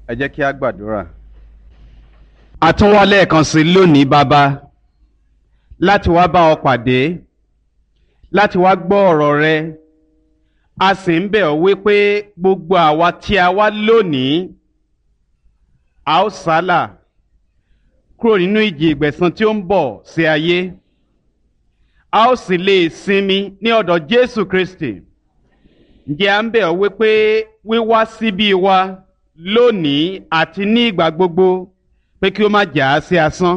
ẹ jẹ́ kí a gbàdúrà. a tún wá lẹ́ẹ̀kan sí lónìí bàbá láti wá bá ọ pàdé láti wá gbọ́ ọ̀rọ̀ rẹ a sì ń bẹ̀ ọ́ wípé gbogbo àwa tí a wá lónìí a ó sálà kúrò nínú ìjì ìgbẹ̀san tí ó ń bọ̀ sí ayé a ó sì lè sinmi ní ọ̀dọ̀ Jésù Kristi ǹjẹ́ à ń bẹ̀ ọ́ wípé wíwá síbí wa lónìí àti ní ìgbà gbogbo pé kí ó má jà á sí asán.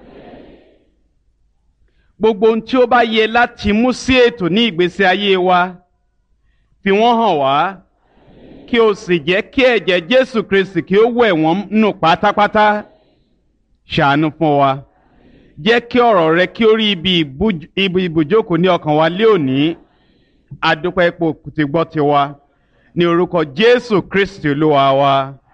gbogbo ohun tí ó bá yẹ láti mú sí ètò ní ìgbésí ayé wa fi wọ́n hàn wá kí o sì jẹ́ kí ẹ̀jẹ̀ Jésù Kristi kí ó wẹ̀ wọ́n nù pátápátá ṣàánú fún wa jẹ́ kí ọ̀rọ̀ rẹ kí ó rí ibi ìbùjókòó ní ọkàn wa lé òní adúpẹ́ ipò tí gbọ́ ti wa ní orúkọ Jésù Kristi Olúwa wa.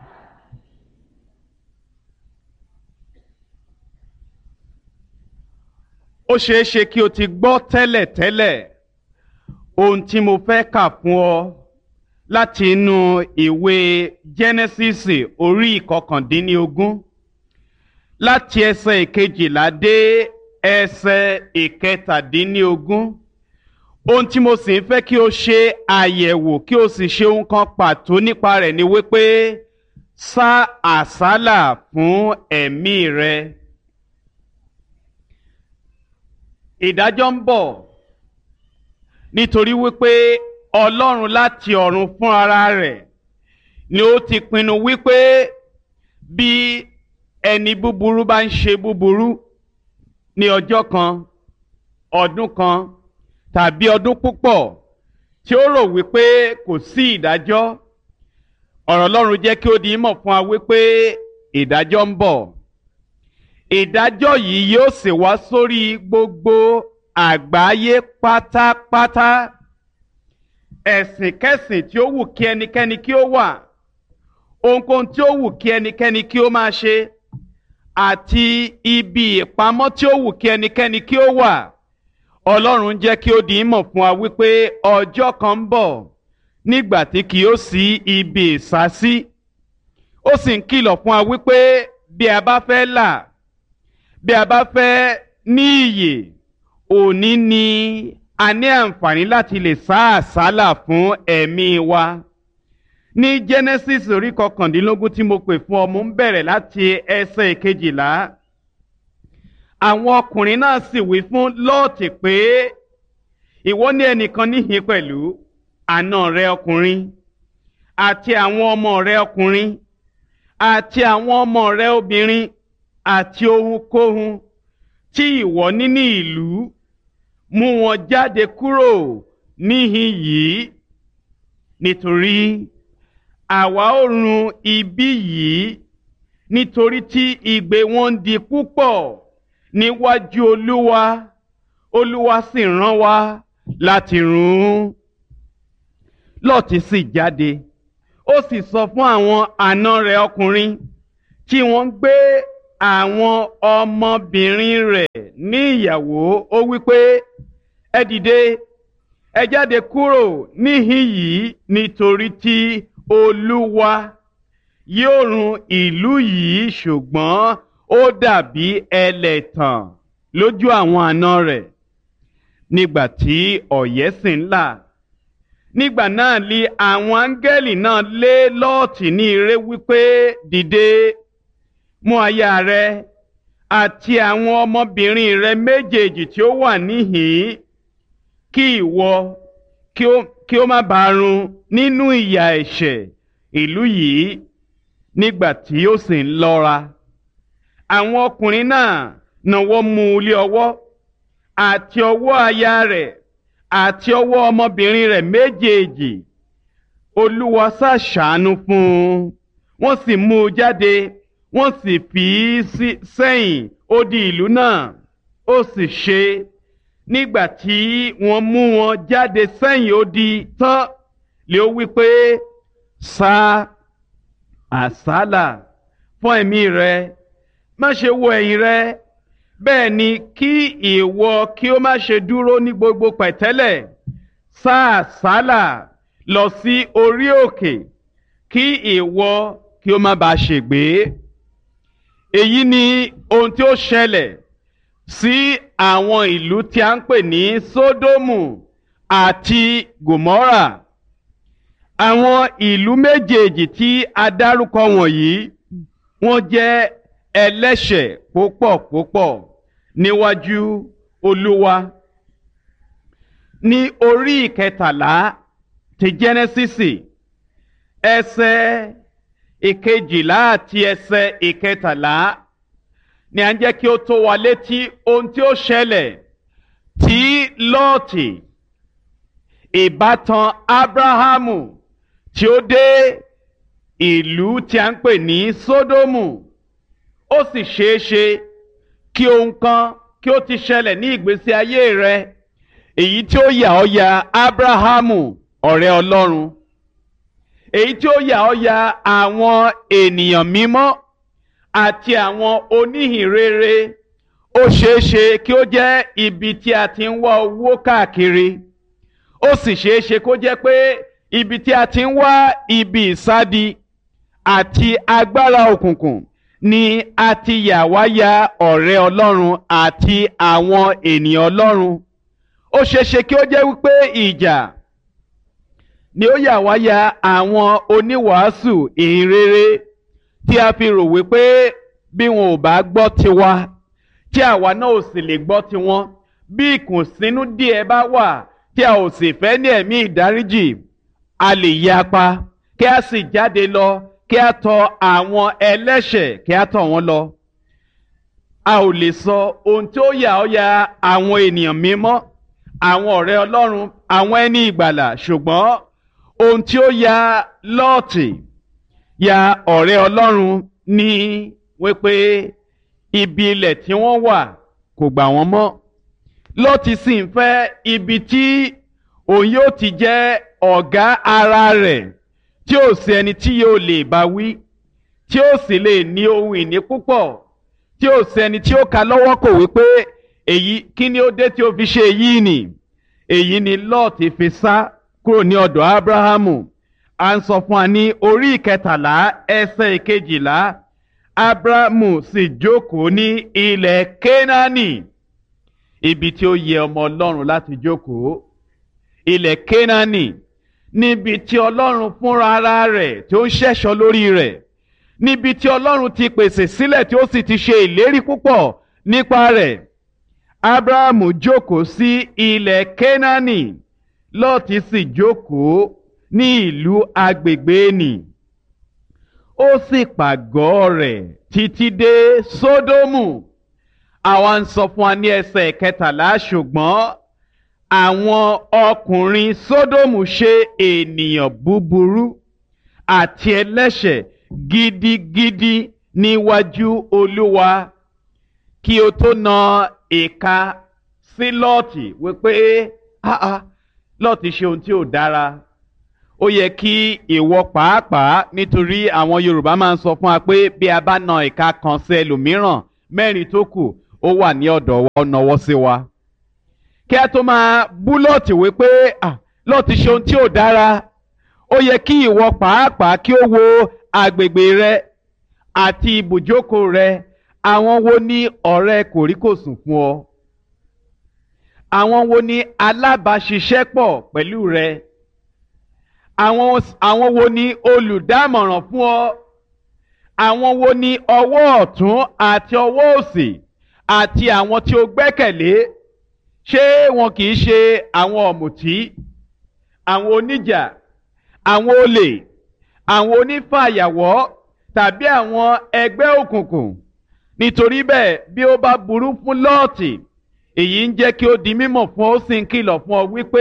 ó ṣeé ṣe kí o ti gbọ́ tẹ́lẹ̀tẹ́lẹ̀ ohun tí mo fẹ́ kà fún ọ láti inú ìwé Jẹ́nẹ́sísì orí ìkọkàndínlógún láti ẹsẹ̀ ìkejìlá dé ẹsẹ̀ ìkẹtàdínlógún ohun tí mo sì ń fẹ́ kí o ṣe àyẹ̀wò kí o sì ṣe ohun kan pàtó nípa rẹ̀ ni wípé sá àsálà fún ẹ̀mí rẹ. ìdájọ́ ń bọ̀ nítorí wípé Ọlọ́run láti ọ̀run fún ara rẹ̀ ni ó ti pinnu wípé bí ẹni búburú bá ń ṣe búburú ní ọjọ́ kan ọdún kan tàbí ọdún púpọ̀ tí ó rò wípé kò sí ìdájọ́ ọ̀rọ̀ Ọlọ́run jẹ́ kí ó di mọ̀ fún wa wípé ìdájọ́ ń bọ̀ ìdájọ́ yìí yóò sì wá sórí gbogbo àgbáyé pátápátá ẹ̀sìnkẹ́sìn tí ó wù kí ẹnikẹ́ni kí ó wà ohunkóhun tí ó wù kí ẹnikẹ́ni kí ó máa ṣe àti ibi ìpamọ́ tí ó wù kí ẹnikẹ́ni kí ó wà ọlọ́run jẹ́ kí ó di ìmọ̀ fún wa wípé ọjọ́ kan ń bọ̀ nígbà tí kì yóò sí ibi ìsásí ó sì ń kìlọ̀ fún wa wípé bí a bá fẹ́ là bí a bá fẹ́ ní iyè òní ni a ní àǹfààní láti lè sá àsálà fún ẹ̀mí wa ní Genesis orí kọkàndínlógún tí mo pè fún ọ mo ń bẹ̀rẹ̀ láti ẹsẹ̀ ìkejìlá àwọn ọkùnrin náà sì wí fún lọ́ọ̀tì pé ìwọ ní ẹnìkan níhìn pẹ̀lú àna rẹ ọkùnrin àti àwọn ọmọ rẹ ọkùnrin àti àwọn ọmọ rẹ obìnrin àti ohunkóhun tí ìwọ ní ní ìlú mú wọn jáde kúrò níhìn yìí nítorí àwa ó run ibi yìí nítorí tí igbe wọn ń di púpọ̀ níwájú olúwa olúwa sì rán wa láti run ún lọ́ọ̀tì sì jáde ó sì sọ fún àwọn àna rẹ̀ ọkùnrin tí wọ́n ń gbé àwọn ọmọbìnrin rẹ̀ ní ìyàwó ó wípé ẹ dìde ẹ jáde kúrò níhìn yìí nítorí tí olúwa yóò run ìlú yìí ṣùgbọ́n ó dàbí ẹlẹ́tàn lójú àwọn àna rẹ̀ nígbà tí ọ̀yẹ́ sì ń là nígbà náà li àwọn áńgẹ́lì náà lé lọ́ọ̀tì ní ire wípé dìde mú aya rẹ àti àwọn ọmọbìnrin rẹ méjèèjì tí ó wà níhìn kí ìwọ kí ó má bàa run nínú ìyà ẹ̀ṣẹ̀ ìlú yìí nígbà tí ó sì ń lọ́ra àwọn ọkùnrin náà náwó mú un lé ọwọ́ àti ọwọ́ aya rẹ̀ àti ọwọ́ ọmọbìnrin rẹ̀ méjèèjì olúwa ṣàṣàánú fún un wọ́n sì mú un jáde wọ́n sì fi í sẹ́yìn odi ìlú náà ó sì ṣe nígbà tí wọ́n mú wọn jáde sẹ́yìn odi tán lé ó wí pé sá àsálà fún ẹ̀mí rẹ má ṣe wo ẹ̀yìn rẹ bẹ́ẹ̀ ni kí ìwọ kí ó má ṣe dúró ní gbogbo pẹ̀tẹ́lẹ̀ sá àsálà lọ sí orí òkè kí ìwọ kí ó má bàa ṣègbé èyí ni ohun tí ó ṣẹlẹ̀ sí àwọn ìlú tí a ń pè ní sódómù àti gòmórà àwọn ìlú méjèèjì tí a dárúkọ wọ̀nyí wọ́n jẹ́ ẹlẹ́ṣẹ̀ púpọ̀ púpọ̀ níwájú olúwa ní orí ìkẹtàlá ti jẹ́nẹ́sísì ẹsẹ̀ ìkejìlá àti ẹsẹ̀ ìkẹtàlá ni à ń jẹ́ kí ó tó wa létí ohun tí ó ṣẹlẹ̀ tí lọ́ọ̀tì ìbátan ábráhámù tí ó dé ìlú tí a ń pè ní sódómù ó sì ṣeé ṣe kí ohun kan kí ó ti ṣẹlẹ̀ ní ìgbésí ayé rẹ èyí tí ó yà ọ́ ya ábráhámù ọ̀rẹ́ ọlọ́run èyí tí ó yà ọ́ ya àwọn ènìyàn mímọ́ àti àwọn oníhìnrere ó ṣeé ṣe kí ó jẹ́ ibi tí a ti ń wá owó káàkiri ó sì ṣeé ṣe kó jẹ́ pé ibi tí a ti ń wá ibi ìsádi àti agbára òkùnkùn ni a ti yà wá ya ọ̀rẹ́ ọlọ́run àti àwọn ènìyàn ọlọ́run ó ṣeé ṣe kí ó jẹ́ wípé ìjà ni ó yà wá ya àwọn oníwàásù ìhìnrere tí a fi rò wípé bí wọn ò bá gbọ́ tiwa tí àwa náà ò sì lè gbọ́ tiwọn bí ìkùnsínú díẹ̀ bá wà tí a ò sì fẹ́ ní ẹ̀mí ìdáríjì a lè yapa kí a sì jáde lọ kí a tọ̀ àwọn ẹlẹ́ṣẹ̀ kí a tọ̀ wọ́n lọ. a ò lè sọ ohun tí ó yà ọ́ ya àwọn ènìyàn mímọ́ àwọn ọ̀rẹ́ ọlọ́run àwọn ẹni ìgbàlà ṣùgbọ́n ohun tí ó ya lọ́ọ̀tì ya ọ̀rẹ́ ọlọ́run ní wípé ibi ilẹ̀ tí wọ́n wà kò gbà wọ́n mọ́ lọ́ọ̀tì sì ń fẹ́ ibi tí òun yóò ti jẹ́ ọ̀gá ara rẹ̀ tí ó sì ẹni tí yóò lè bá wí tí ó sì lè ní ohun ìní púpọ̀ tí ó sì ẹni tí ó ka lọ́wọ́ kò wípé èyí kí ni ó dé tí ó fi ṣe èyí nì èyí ni lọ́ọ̀tì fi sá kúrò ní ọ̀dọ̀ ábúráhámù à ń sọ fún wa ní orí ìkẹtàlá ẹsẹ̀ ìkejìlá ábúráhámù sì jókòó ní ilẹ̀ kénáánì ibi tí ó yẹ ọmọ ọlọ́run láti jókòó ilẹ̀ kénáánì níbi tí ọlọ́run fúnra ara rẹ̀ tí ó ń ṣẹ̀ṣọ́ lórí rẹ̀ níbi tí ọlọ́run ti pèsè sílẹ̀ tí ó sì ti ṣe ìlérí púpọ̀ nípa rẹ̀ abrahamu jókòó sí ilẹ̀ kénáánì lọ́ọ̀tì sì jókòó ní ìlú agbègbè nì ó sì pàgọ́ rẹ̀ títí dé sódómù àwa ń sọ fún wa ní ẹsẹ̀ kẹtàlá ṣùgbọ́n àwọn ọkùnrin sódómù ṣe ènìyàn búburú àti ẹlẹ́ṣẹ̀ gidigidi níwájú olúwa kí o tó na ìka sí lọ́ọ̀tì wípé lọ́ọ̀tì ṣe ohun tí ò dára ó yẹ kí ìwọ pàápàá nítorí àwọn yorùbá máa ń sọ fún wa pé bí a bá na ìka kan sí ẹlòmíràn mẹ́rin tó kù ó wà ní ọ̀dọ̀ wa ó nawọ́ sí wa kí a tó máa bú lọ́ọ̀tì wípé lọ́ọ̀tì ṣe ohun tí ò dára ó yẹ kí ìwọ pàápàá kí ó wo agbègbè rẹ àti ibùjókòó rẹ àwọn wo ni ọ̀rẹ́ kòríkòsùn fún ọ àwọn wo ni alábàáṣiṣẹ́pọ̀ pẹ̀lú rẹ àwọn àwọn wo ni olùdámọ̀ràn fún ọ àwọn wo ni ọwọ́ ọ̀tún àti ọwọ́ òsì àti àwọn tí o gbẹ́kẹ̀lé ṣé wọn kì í ṣe àwọn ọ̀mùtí àwọn oníjà àwọn olè àwọn onífàyàwọ́ tàbí àwọn ẹgbẹ́ òkùnkùn nítorí bẹ́ẹ̀ bí ó bá burú fún lọ́ọ̀tì èyí ń jẹ́ kí ó di mímọ̀ fún ó sì ń kìlọ̀ fún ọ wípé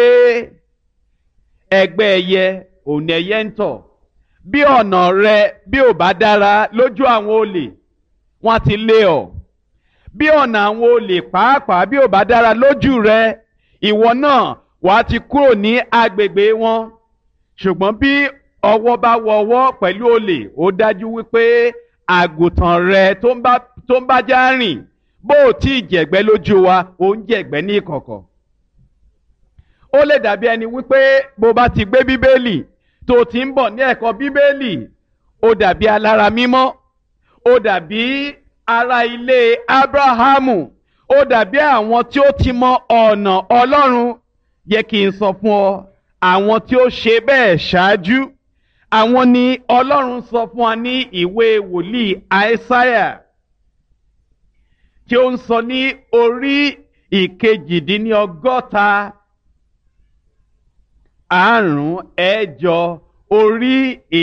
ẹgbẹ́ ẹyẹ òun ẹyẹ ń tọ̀ bí ọ̀nà rẹ bí ò bá dára lójú àwọn olè wọ́n ti lé ọ bí ọ̀nà àwọn olè pàápàá bí ò bá dára lójú rẹ ìwọ náà wàá ti kúrò ní agbègbè wọn ṣùgbọ́n bí ọwọ́ bá wọ ọwọ́ pẹ̀lú olè ó dájú wípé àgùntàn rẹ tó ń bá tó ń bá já rìn bó o tí ì jẹ̀gbẹ́ lójú wa ó ń jẹ̀gbẹ́ ní ìkọ̀kọ̀. ó lè dàbí ẹni wípé bó bá ti gbé bíbélì tó ti ń bọ̀ ní ẹ̀kọ́ bíbélì ó dàbí alára mímọ́ ó dàbí ará ilé abrahamu ó dàbí àwọn tí ó ti mọ ọ̀nà ọlọ́run yẹ kí n sọ fún ọ àwọn tí ó ṣe bẹ́ẹ̀ ṣáájú àwọn ni ọlọ́run sọ fún wa ní ìwé wòlíì àìsáyà tí ó ń sọ ní orí ìkejìdínlọ́gọ́ta àrùn ẹ̀jọ orí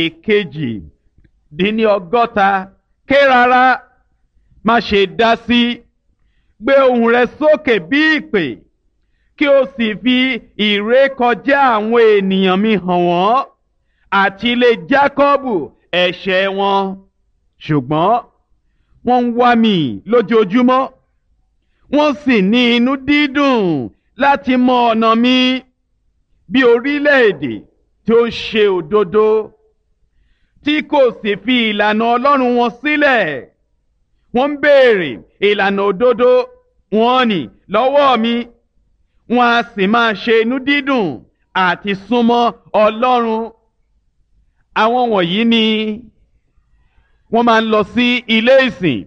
ìkejìdínlọ́gọ́ta ké rárá má ṣe dá sí gbé ohùn rẹ sókè bí ìpè kí o sì fi ìrékọjá àwọn ènìyàn mi hàn wọ́n àti ilé Jákọ́bù ẹ̀ṣẹ̀ wọn ṣùgbọ́n wọ́n ń wá mi lójoojúmọ́ wọ́n sì ní inú dídùn láti mọ ọ̀nà mi bí orílẹ̀-èdè tí ó ń ṣe òdodo tí kò sì fi ìlànà Ọlọ́run wọn sílẹ̀ wọ́n ń béèrè ìlànà òdodo wọn ni lọ́wọ́ mi wọn a sì máa ṣe inú dídùn àti súnmọ́ Ọlọ́run àwọn wọ̀nyí ni wọ́n máa ń lọ sí ilé ìsìn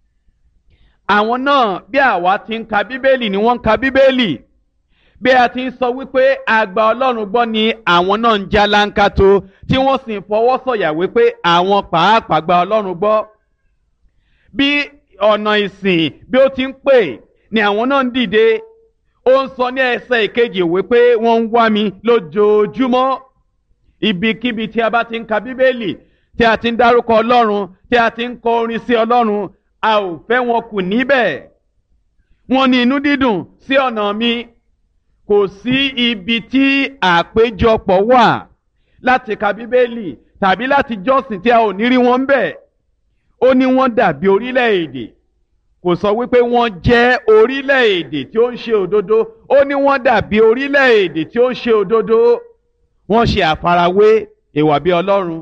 àwọn náà bí àwa ti ń ka bíbélì ni wọ́n ń ka bíbélì bí a ti ń sọ wípé àgbà Ọlọ́run gbọ́ ni àwọn náà ń já láńkàtó tí wọ́n sì ń fọwọ́ sọ̀yà wípé àwọn pàápàá gba Ọlọ́run gbọ́ bí ọ̀nà ìsìn bí ó ti ń pè ni àwọn náà ń dìde ó ń sọ ní ẹsẹ̀ ìkejì wípé wọ́n ń wá mi lójoojúmọ́ ibikíbi tí a bá ti ń ka bíbélì tí a ti ń dárúkọ ọlọ́run tí a ti ń kọ orin sí ọlọ́run a ò fẹ́ wọn kù níbẹ̀ wọ́n ní inú dídùn sí ọ̀nà mi kò sí ibi tí àpéjọpọ̀ wà láti ka bíbélì tàbí láti jọ́sìn tí a ò ní rí wọn bẹ̀ ó ní wọ́n dàbí orílẹ̀-èdè kò sọ wípé wọ́n jẹ́ orílẹ̀-èdè tí ó ń ṣe òdodo ó ní wọ́n dàbí orílẹ̀-èdè tí ó ń ṣe òdodo wọ́n ṣe àfarawé ìwà bí ọlọ́run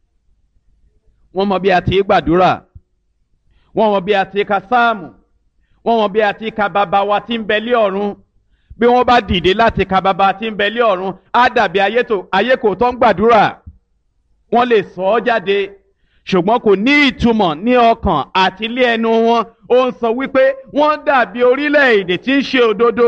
wọ́n mọ bí a ti gbàdúrà wọ́n mọ bí a ti ka sáàmù wọ́n mọ bí a ti ka bàbá wa tí ń bẹ lé ọ̀run bí wọ́n bá dìde láti ka bàbá tí ń bẹ lé ọ̀run á dàbí ayé kò tó ń gbàdúrà wọ́n lè sọ ọ́ jáde ṣùgbọ́n kò ní ìtumọ̀ ní ọkàn àti ilé ẹnu wọn ó ń sọ wípé wọ́n dàbí orílẹ̀-èdè tí ń ṣe òdodo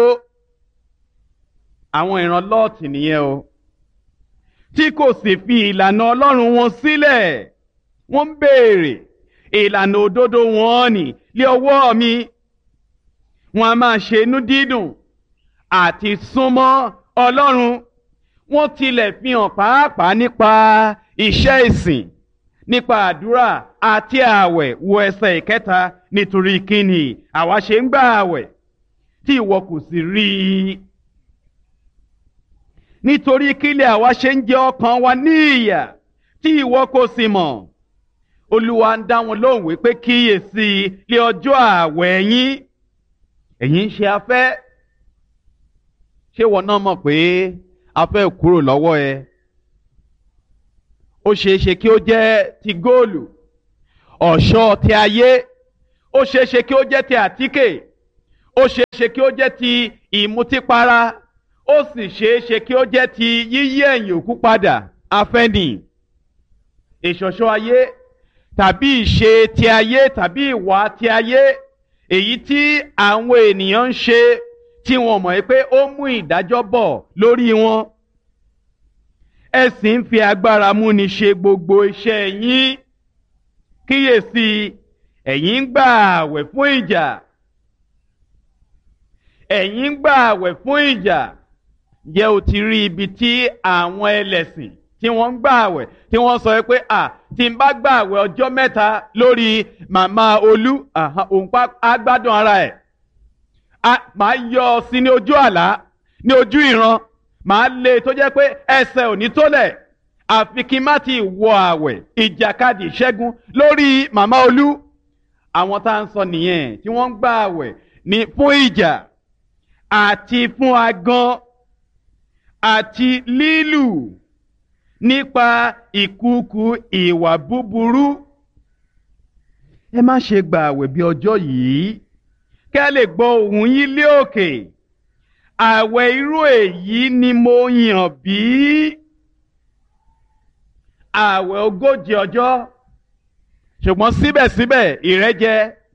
àwọn ìran lọ́ọ̀tì nìyẹn o tí kò sì fi ìlànà ọlọ́run wọn sílẹ̀ wọ́n ń béèrè ìlànà òdodo wọn nì lé ọwọ́ mi wọn a máa ṣe inú dídùn àti súnmọ́ ọlọ́run wọ́n tilẹ̀ fi hàn pàápàá nípa iṣẹ́ ìsìn nípa àdúrà àti ààwẹ̀ wo ẹsẹ̀ ìkẹta nítorí kíni àwa ṣe ń gbà ààwẹ̀ tí ìwọ kò sì rí i nítorí kílẹ̀ àwa ṣe ń jẹ ọkàn wa ní ìyà tí ìwọ kò sì mọ̀ olúwa ń dá wọn lóhùn wípé kíyèsí lé ọjọ́ ààwẹ̀ yín ẹ̀yin ń ṣe afẹ́ ṣé wọn náà mọ̀ pé afẹ́ kúrò lọ́wọ́ ẹ ó ṣeé ṣe kí ó jẹ́ ti góòlù ọ̀ṣọ́ ti ayé ó ṣeé ṣe kí ó jẹ́ ti àtíkè ó ṣeé ṣe kí ó jẹ́ ti ìmutípara ó sì ṣeé ṣe kí ó jẹ́ ti yíyí ẹ̀yìn òkú padà afẹ́nì ìṣọ̀ṣọ́ ayé tàbí ìṣe ti ayé tàbí ìwà ti ayé èyí tí àwọn ènìyàn ń ṣe tí wọn mọ̀ pé ó mú ìdájọ́ bọ̀ lórí wọn ẹ sì ń fi agbára múni ṣe gbogbo iṣẹ́ yín kíyèsí ẹ̀yin ń gbà àwẹ̀ fún ìjà ẹ̀yin ń gbà àwẹ̀ fún ìjà jẹ́ o ti rí ibi tí àwọn ẹlẹ́sìn tí wọ́n ń gbà àwẹ̀ tí wọ́n sọ pé à tí n bá gbà àwẹ̀ ọjọ́ mẹ́ta lórí màmá olú òun pa agbádùn ara ẹ̀ màá yọ ọ sí ní ojú àlá ní ojú ìran màá lé tó jẹ́ pé ẹsẹ̀ ò ní tólẹ̀ àfi kí n má ti wọ àwẹ̀ ìjàkadì ìṣẹ́gun lórí màmá olú àwọn tá à ń sọ nìyẹn tí wọ́n ń gbà àwẹ̀ ní fún ìjà àti fún agán àti lílù nípa ìkúùkù ìwà búburú ẹ má ṣe gbà àwẹ̀ bí ọjọ́ yìí kẹ́ lè gbọ́ ohùn yín lé òkè àwẹ̀ irú èyí ni mo yàn bí ààwẹ̀ ogójì ọjọ́ ṣùgbọ́n síbẹ̀síbẹ̀ ìrẹ́jẹ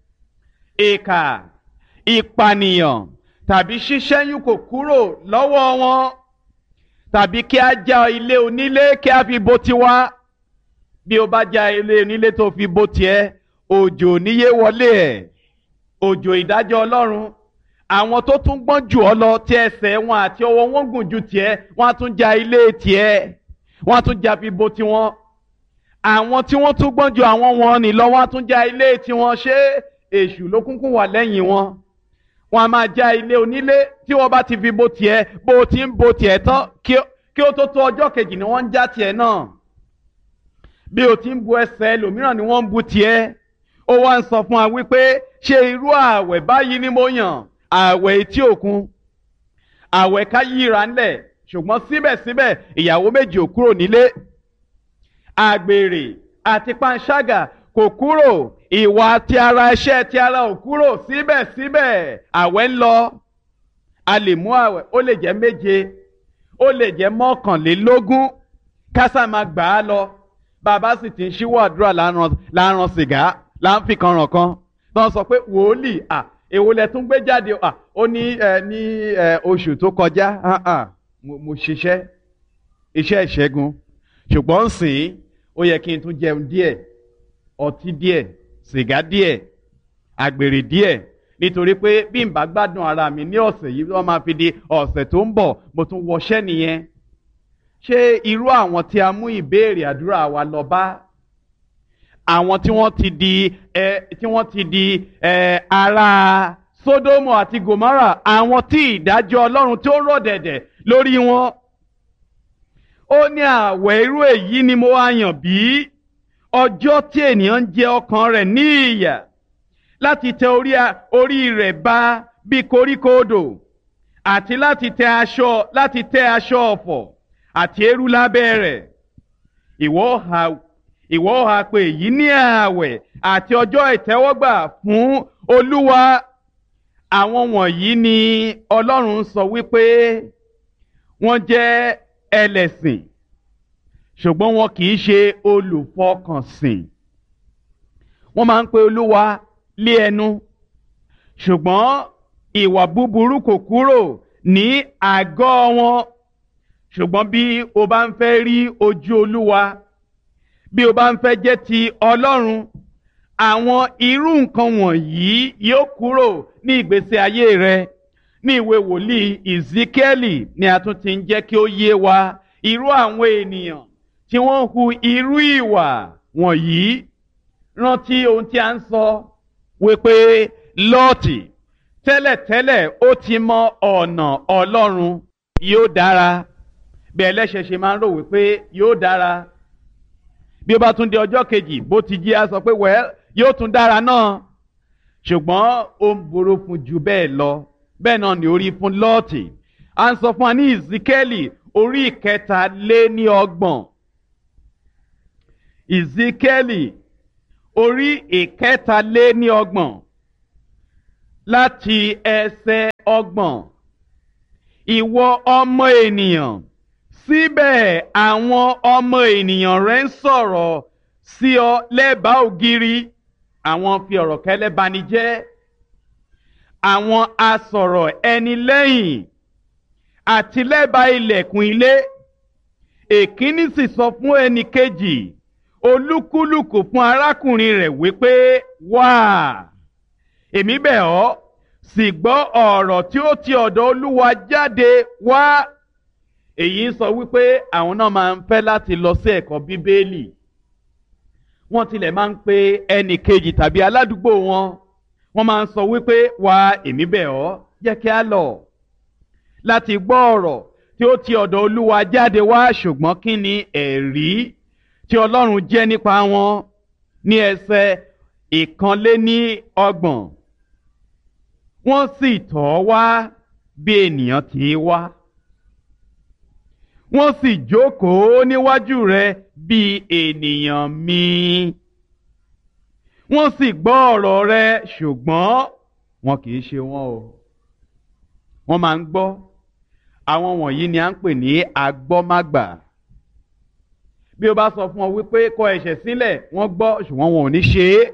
ìkà ìpànìyàn tàbí ṣíṣẹ́yún kò kúrò lọ́wọ́ wọn tàbí kí a já ilé onílé kí a fi bo tiwa bí o bá já ilé onílé tó fi bo tiẹ̀ òjò níyé wọlé ẹ̀ òjò ìdájọ́ ọlọ́run àwọn tó tún gbọ́n jù ọ lọ tí ẹsẹ̀ wọn àti ọwọ́ wọn gùn ju tiẹ̀ wọ́n á tún já ilé tiẹ̀ wọ́n á tún já fi bo tiwọn àwọn tí wọ́n tún gbọ́n ju àwọn wọn ní lọ wọ́n á tún já ilé tiwọn ṣé èṣù ló kúnkún wà lẹ́yìn wọn wọ́n á máa já ilé onílé tí wọ́n bá ti fi bo tiẹ̀ bó o ti ń bo tiẹ̀ tán kí ó tó tó ọjọ́ kejì ni wọ́n ń já tiẹ̀ náà bí o ti ń bu ẹsẹ̀ ẹlòmíràn ni wọ́n ń bu tiẹ̀ ó wá ń sọ fún wa wípé ṣé irú ààwẹ̀ báyìí ni mo yàn ààwẹ̀ etí òkun ààwẹ̀ ká yíra ńlẹ̀ ṣùgbọ́n síbẹ̀síbẹ̀ ìyàwó méjì ò kúrò nílé àgbèrè àti panṣágà kò kúrò ìwà ti ara iṣẹ́ ti ara ò kúrò síbẹ̀síbẹ̀ ààwẹ̀ ń lọ a lè mú ààwẹ̀ ó lè jẹ́ méje ó lè jẹ́ mọ́kànlélógún kásá máa gbà á lọ bàbá sì ti ń ṣíwọ́ àdúrà láàrán sìgá láǹfìkan ràn kan tó ń sọ pé wòlíì à èwo lẹ tún gbé jáde à ó ní ẹ ní ẹ oṣù tó kọjá mo ṣiṣẹ́ iṣẹ́ ìṣẹ́gun ṣùgbọ́n sìn ó yẹ kí n tún jẹun díẹ̀ ọtí díẹ̀ sìgá díẹ̀ àgbèrè díẹ̀ nítorí pé bí n bá gbádùn ara mi ní ọ̀sẹ̀ yìí wọ́n máa fi di ọ̀sẹ̀ tó ń bọ̀ mo tún wọṣẹ́ nìyẹn ṣé irú àwọn tí a mú ìbéèrè àdúrà wa lọ bá àwọn tí wọ́n ti di ẹ tí wọ́n ti di ẹ ara Sódómù àti Gòmárà àwọn tí ìdájọ́ Ọlọ́run tó rọ̀ dẹ̀dẹ̀ lórí wọn. ó ní àwẹ̀ irú èyí ni mo wá yàn bí ọjọ́ tí ènìyàn ń jẹ ọkàn rẹ̀ ní ìyà láti tẹ orí rẹ̀ ba bí koríko odò àti láti tẹ aṣọ láti tẹ aṣọ ọ̀fọ̀ àti eérú lábẹ́ rẹ̀ ìwọ ha ìwọ ha pé èyí ní ààwẹ̀ àti ọjọ́ ìtẹ́wọ́gbà fún olúwa àwọn wọ̀nyí ni ọlọ́run sọ wípé wọ́n jẹ́ ẹlẹ́sìn ṣùgbọ́n wọn kì í ṣe olùfọkànsìn wọ́n máa ń pe olúwa lé ẹnu ṣùgbọ́n ìwà búburú kò kúrò ní àgọ́ wọn ṣùgbọ́n bí o bá ń fẹ́ rí ojú olúwa bí o bá ń fẹ́ jẹ́ ti ọlọ́run àwọn irú nǹkan wọ̀nyí yóò kúrò ní ìgbésí ayé rẹ ní ìwé wòlíì Ezekieli ni a tún ti ń jẹ́ kí ó yé wa irú àwọn ènìyàn tí wọ́n hu irú ìwà wọ̀nyí rántí ohun tí a ń sọ wípé lọ́ọ̀tì tẹ́lẹ̀tẹ́lẹ̀ ó ti mọ ọ̀nà ọlọ́run yóò dára bí ẹlẹ́ṣẹ̀ ṣe máa ń rò wípé yóò dára bí ó bá tún di ọjọ́ kejì bó ti jí a sọ pé wẹ́ẹ́ yóò tún dára náà ṣùgbọ́n ó ń borò fún ju bẹ́ẹ̀ lọ bẹ́ẹ̀ náà ni orí fún lọ́ọ̀tì à ń sọ fún wa ní ìzíkẹ́lì orí ìkẹta lé ní ọgbọ̀n ìzíkẹ́lì orí ìkẹta lé ní ọgbọ̀n láti ẹsẹ̀ ọgbọ̀n ìwọ ọmọ ènìyàn síbẹ̀ àwọn ọmọ ènìyàn rẹ̀ ń sọ̀rọ̀ sí ọ lẹ́bàá ògiri àwọn fi ọ̀rọ̀ kẹ́lẹ́ bani jẹ́ àwọn asọ̀rọ̀ ẹni lẹ́yìn àti lẹ́bàá ilẹ̀kùn ilé èkíní sì sọ fún ẹnì kejì olúkúlùkù fún arákùnrin rẹ̀ wípé wá èmi bẹ̀ ọ́ sì gbọ́ ọ̀rọ̀ tí ó ti ọ̀dọ̀ olúwa jáde wá èyí ń sọ wípé àwọn náà máa ń fẹ́ láti lọ sí ẹ̀kọ́ bíbélì wọ́n tilẹ̀ máa ń pe ẹnì kejì tàbí aládùúgbò wọn wọ́n máa ń sọ wípé wá èmi bẹ̀ ọ́ jẹ́ kí a lọ láti gbọ́ ọ̀rọ̀ tí ó ti ọ̀dọ̀ olúwa jáde wá ṣùgbọ́n kí ni ẹ̀rí tí ọlọ́run jẹ́ nípa wọn ní ẹsẹ̀ ìkànléní ọgbọ̀n wọ́n sì tọ̀ ọ́ wá bí ènìyàn ti wá wọ́n sì jókòó níwájú rẹ̀ bí ènìyàn mi. wọ́n sì gbọ́ ọ̀rọ̀ rẹ̀ ṣùgbọ́n wọn kì í ṣe wọn o. wọ́n máa ń gbọ́ àwọn wọ̀nyí ni à ń pè ní agbọ́mágbà. bí o bá sọ fún ọ wípé kọ ẹ̀ṣẹ̀ sílẹ̀ wọ́n gbọ́ ṣùgbọ́n wọn ò ní ṣe é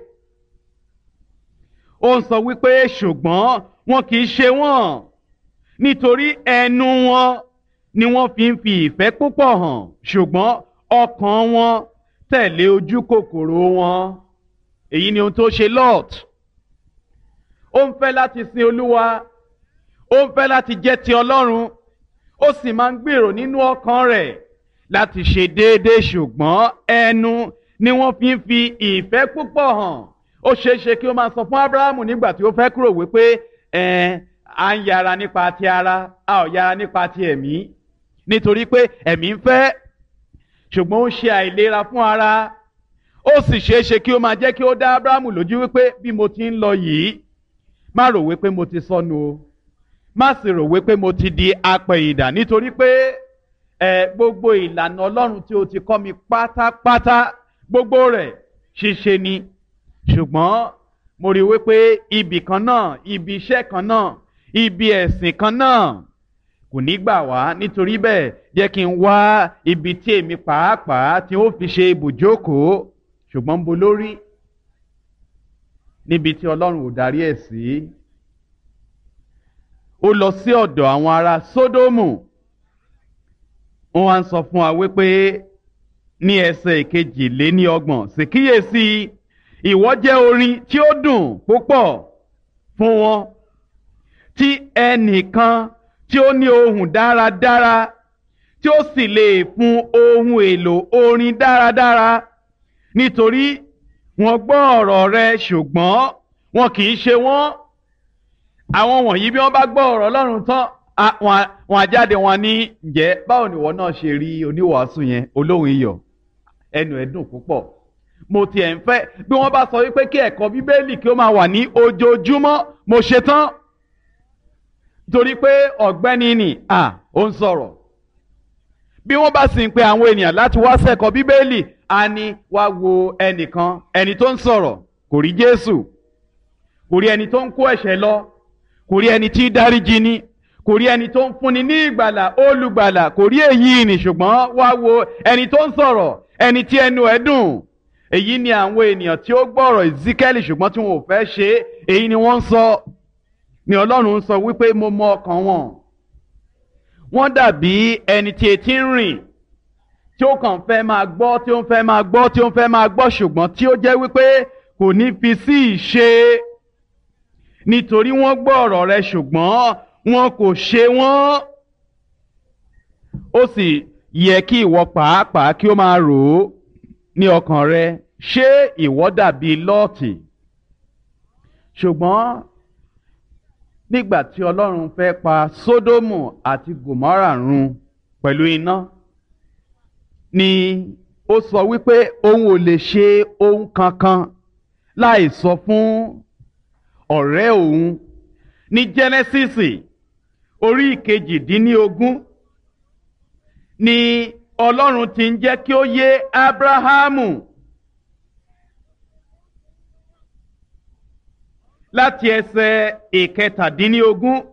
ó ń sọ wípé ṣùgbọ́n wọn kì í ṣe wọ́n nítorí ẹnu wọn ni wọ́n fi ń fi ìfẹ́ púpọ̀ hàn ṣùgbọ́n ọkàn wọn tẹ̀lé ojú kòkòrò wọn èyí ni ohun tó ṣe Lot ó ń fẹ́ láti sin Olúwa ó ń fẹ́ láti jẹ́ ti Ọlọ́run ó sì máa ń gbèrò nínú ọkàn rẹ̀ láti ṣe déédéé ṣùgbọ́n ẹnu ni wọ́n fi ń fi ìfẹ́ púpọ̀ hàn ó ṣeé ṣe kí ó máa sọ fún Ábúráhámù nígbà tí ó fẹ́ kúrò wípé ẹ à ń yára nípa ti ara a ò yára nípa ti ẹ̀mí nítorí pé ẹ̀mí ń fẹ́ ṣùgbọ́n ó ṣe àìlera fún ara ó sì ṣeé ṣe kí ó máa jẹ́ kí ó dá Ábúráhámù lójú wípé bí mo ti ń lọ yìí má rò wípé mo ti sọnù o má sì rò wípé mo ti di apẹ̀yìndà nítorí pé ẹ gbogbo ìlànà Ọlọ́run tí o ti kọ́ mi pátápátá gbogbo rẹ̀ ṣíṣe ni ṣùgbọ́n mo rí wípé ibì kan náà ibi iṣẹ́ kan náà ibi ẹ̀sìn kan náà kò ní gbà wá nítorí bẹ́ẹ̀ jẹ́ kí n wá ibi tí èmi pàápàá tí ó fi ṣe ibùjókòó ṣùgbọ́n bo lórí níbi tí Ọlọ́run ò darí ẹ̀ sí. ó lọ sí ọ̀dọ̀ àwọn ará Sódómù wọ́n wá ń sọ fún wa wípé ní ẹsẹ̀ ìkejì lé ní ọgbọ̀n sì kíyèsí ìwọ jẹ́ orin tí ó dùn púpọ̀ fún wọn tí ẹnìkan tí ó ní ohùn dáradára tí ó sì lè fún ohun èlò orin dáradára nítorí wọ́n gbọ́ ọ̀rọ̀ rẹ ṣùgbọ́n wọn kì í ṣe wọ́n àwọn wọ̀nyí bí wọ́n bá gbọ́ ọ̀rọ̀ Ọlọ́run tán wọn á jáde wọn ní ǹjẹ́ báwo ni ìwọ náà ṣe rí oníwàásù yẹn olóhùn iyọ̀ ẹnu ẹ̀ dùn púpọ̀ mo tiẹ̀ ń fẹ́ bí wọ́n bá sọ wípé kí ẹ̀kọ́ bíbélì kí ó máa wà ní ojoojúmọ́ mo ṣe tán torí pé ọ̀gbẹ́ni nì à ó ń sọ̀rọ̀ bí wọ́n bá sì ń pe àwọn ènìyàn láti wá sẹ́kọ̀ọ́ bíbélì a ní wá wo ẹnìkan ẹni tó ń sọ̀rọ̀ kò rí Jésù kò rí ẹni tó ń kó ẹ̀ṣẹ̀ lọ kò rí ẹni tí dáríjì ni kò rí ẹni tó ń fúnni ní ìgbàlà olùgbàlà kò rí èyí ni ṣùgbọ́n wá wo ẹni tó ń sọ̀rọ̀ ẹni tí ẹnu ẹ̀ dùn èyí ni àwọn ènìyàn tí ó gbọ́rọ̀ Ezekiel ṣùgbọ́n tí wọn ò fẹ́ ṣe é èyí ni wọ́n ń sọ ni Ọlọ́run ń sọ wípé mo mọ ọkàn wọn wọ́n dàbí ẹni tí etí ń rìn tí ó kàn fẹ́ máa gbọ́ tí ó ń fẹ́ máa gbọ́ tí ó ń fẹ́ máa gbọ́ ṣùgbọ́n tí ó jẹ́ wípé kò ní fi sí ìṣe nítorí wọ́n gbọ́ ọ̀rọ̀ rẹ ṣùgbọ́n wọn kò ṣe wọ́n ó sì yẹ kí ìwọ pàápàá kí ó máa rò ó ní ọkàn rẹ ṣé ìwọ dàbí lọ́ọ̀tì ṣùgbọ́n nígbà tí ọlọ́run fẹ́ pa sódómù àti gòmárà run pẹ̀lú iná ni ó sọ wípé òun ò lè ṣe ohun kankan láì sọ fún ọ̀rẹ́ òun ní jẹ́nẹ́sísì orí ìkejìdínlógún ni ọlọ́run ti ń jẹ́ kí ó yé ábráhámù láti ẹsẹ̀ ìkẹtàdínlógún